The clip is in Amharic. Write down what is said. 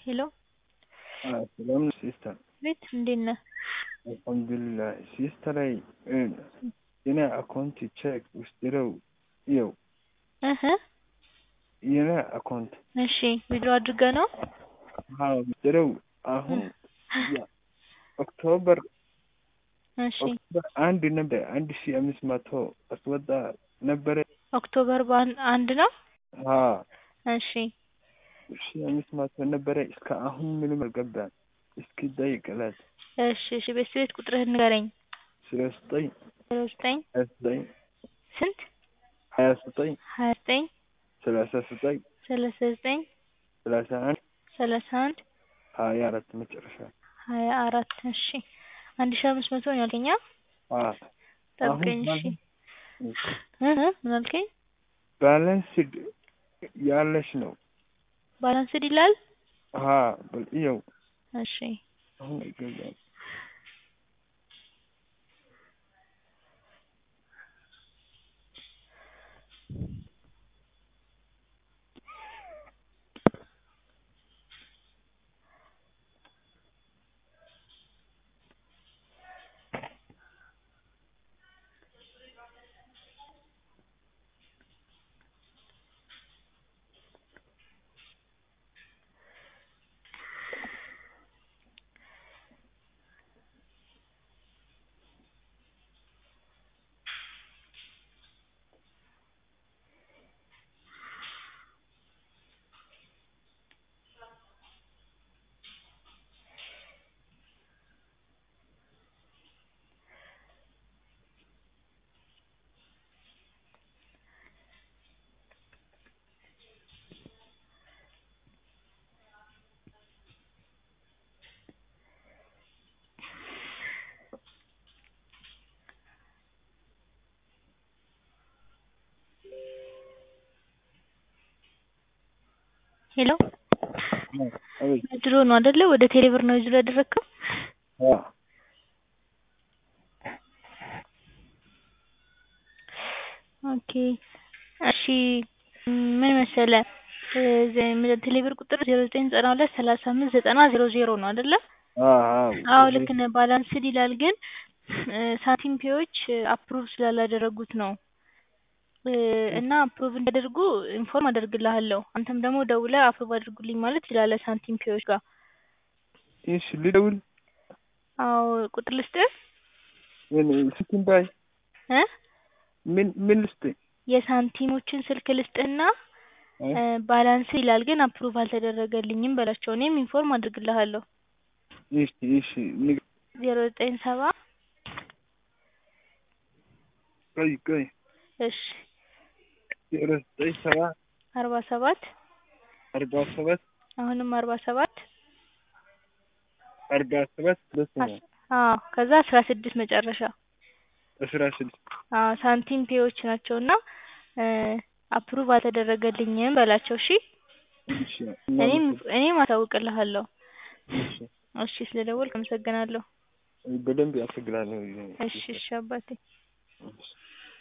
ሄሎ ሰላም ነሽ ሲስተር? ቤት እንዴት ነህ? አልሐምዱሊላህ ሲስተር የኔ አካውንት ቼክ ውስጥረው ይኸው እህ የኔ አካውንት እሺ ዊድሮ አድርገህ ነው? አዎ ውስጥረው አሁን ኦክቶበር እሺ ኦክቶበር አንድ ነበር አንድ ሺ አምስት መቶ አስወጣ ነበረ። ኦክቶበር በአን- አንድ ነው? አዎ እሺ ሺ አምስት መቶ ነበረ እስከ አሁን ምንም አልገባም። እስኪ ጠይቅላት እሺ እሺ ቤት ቤት ቁጥርህን ንገረኝ። ስለ ዘጠኝ ዜሮ ዘጠኝ ሀያ ዘጠኝ ስንት? ሀያ ዘጠኝ ሀያ ዘጠኝ ሰላሳ ዘጠኝ ሰላሳ ዘጠኝ ሰላሳ አንድ ሰላሳ አንድ ሀያ አራት መጨረሻ ሀያ አራት እሺ አንድ ሺህ አምስት መቶ ነው ያልከኝ? አ? አዎ ጠብቀኝ እሺ እ እ ምን አልከኝ? ባላንስድ ያለሽ ነው። ባላንስድ ይላል? አዎ በል ይኸው እሺ አሁን አይገባም። ሄሎ አቤት ድሮ ነው አይደለ? ወደ ቴሌብር ነው ዊዝድሮ ያደረግከው? አዎ ኦኬ እሺ ምን መሰለህ እ ቴሌብር ቁጥር ዜሮ ዘጠኝ ዘጠና ሁለት ሰላሳ አምስት ዘጠና ዜሮ ዜሮ ነው አይደለ? አዎ አዎ ልክ ነህ። ባላንስድ ይላል ግን እ ሳንቲም ፔዎች አፕሩቭ ስላላደረጉት ነው እ እና አፕሩቭ እንዲያደርጉ ኢንፎርም አደርግልሃለሁ። አንተም ደግሞ ደውለህ አፕሩቭ አድርጉልኝ ማለት ትችላለህ ሳንቲም ፔዎች ጋር። እሺ ልደውል አዎ ቁጥር ልስጥህ ምን ስልክን ባይ እ ምን ምን ልስጥህ? የሳንቲሞችን ስልክ ልስጥህና እ እ ባላንስ ይላል ግን አፕሩቭ አልተደረገልኝም በላቸው። እኔም ኢንፎርም አድርግልሃለሁ። እሺ እሺ ንገ ዜሮ ዘጠኝ ሰባ ቆይ ቆይ እሺ ዜሮ ዘጠኝ ሰባ አርባ ሰባት አርባ ሰባት አሁንም አርባ ሰባት አርባ ሰባት ሁለት ነው አዎ ከዛ አስራ ስድስት መጨረሻ አስራ ስድስት አዎ ሳንቲም ፔዎች ናቸው እና እ አፕሩቭ አልተደረገልኝም በላቸው። እሺ እሺ እኔም እኔም አሳውቅልሃለሁ። እሺ እሺ ስለደወልክ አመሰግናለሁ። በደንብ ያስቸግራል ነው እሺ እሺ አባቴ እሺ